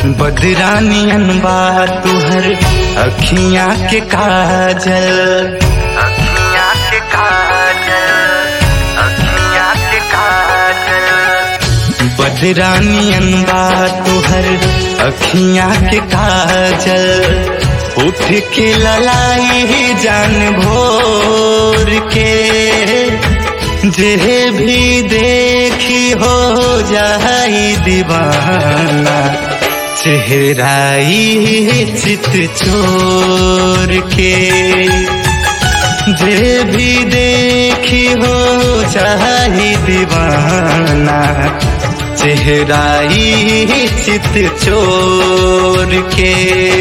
बदरानियन बा तुहर अखियां के काजल अखियां के काजल अखियां के काजल बदरानियन बा तुहर अखियां के काजल उठ के ललाई जान भोर के जे भी देखी हो जाई दीवाना चेहराई चित चोर के जे भी देखी हो जाई दीवाना चेहराई चित चोर के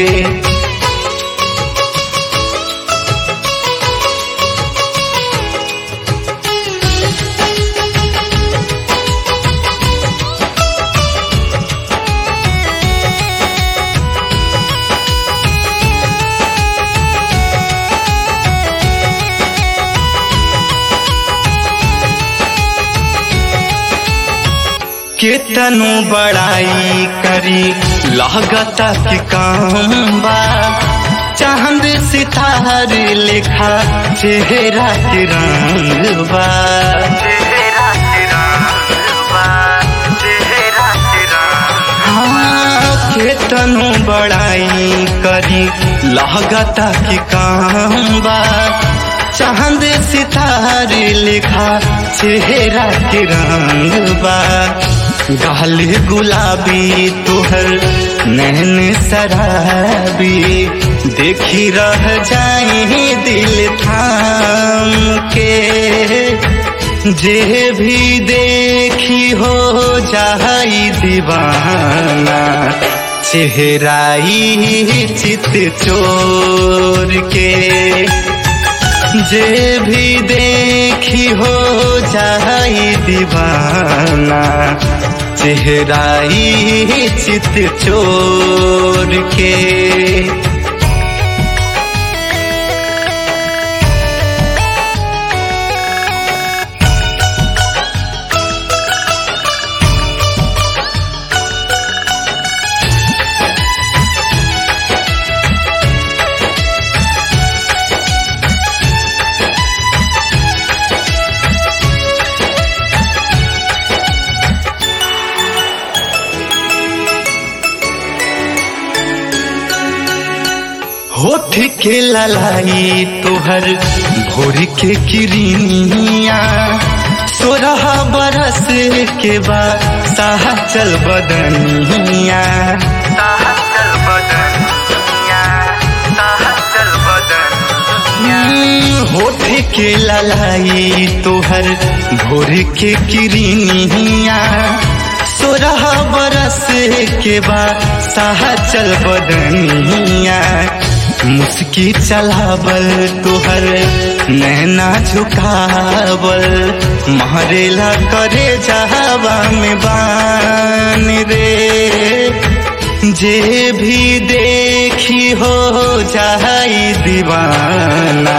केतनु बड़ाई करी लागता कि काम बा चांद सितार लिखा चेहरा के रंग बा चेहरा के रंग बा चेहरा के रंग हाँ केतनु बड़ाई करी लागता कि काम बा चांद सितार लिखा चेहरा के रंग बा गाल गुलाबी तुहर नैन शराबी देखी रह जाए दिल थाम के जे भी देखी हो जाई दीवाना चेहराई चित चोर के जे भी देखी हो जाई दीवाना चेहराई चित चोर के होठ के ललाई तोहर भोर के किरनिया सोरह बरस के बाद साह चल बदनिया साहचल बदनिया साहचल बदनिया होठ के ललाई तोहर भोर के किरनिया सोरह बरस के बाद साह चल बदनिया मुस्की चलावल तुहर नैना झुकावल महरेला करे जहावा में बान रे जे भी देखी हो जाई दीवाना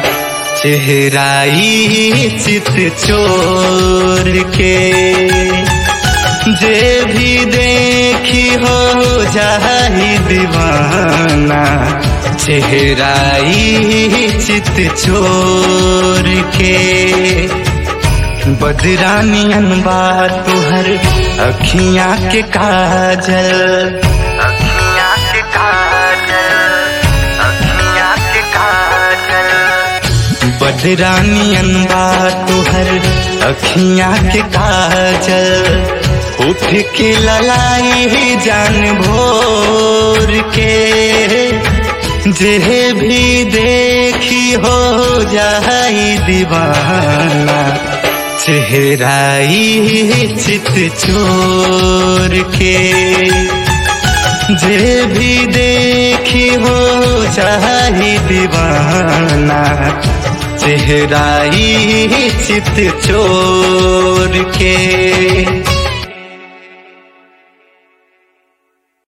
चेहराई चित चोर के जे भी देखी हो जाई दीवाना चेहराई चित चोर के बदरानियन बा तुहर अखियां के काजल अखियां के काजल अखियां के काजल बदरानियन बा तुहर अखियां के काजल उठ के ललाई जान भोर के जे भी देखी हो जाई दीवाना चेहराई चित चोर के जे भी देखी हो जाई दीवाना चेहराई चित चोर के